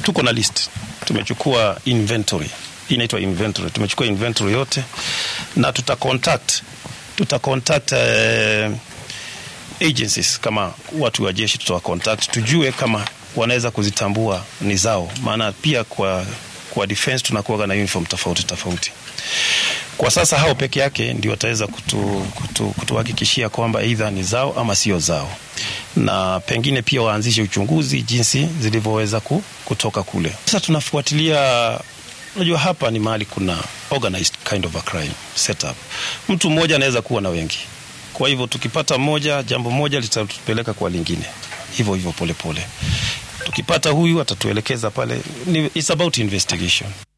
tuko na list, tumechukua inventory, inaitwa inventory. Tumechukua inventory yote na tuta contact tuta contact uh, agencies kama watu wa jeshi tutawa contact tujue kama wanaweza kuzitambua ni zao, maana pia kwa kwa defense tunakuwa na uniform tofauti tofauti. Kwa sasa hao peke yake ndio wataweza kutu, kutu, kutuhakikishia kwamba aidha ni zao ama sio zao, na pengine pia waanzishe uchunguzi jinsi zilivyoweza kutoka kule. Sasa tunafuatilia Unajua, hapa ni mahali kuna organized kind of a crime setup. Mtu mmoja anaweza kuwa na wengi, kwa hivyo tukipata moja, jambo moja litatupeleka kwa lingine, hivyo hivyo polepole. Tukipata huyu atatuelekeza pale. It's about investigation.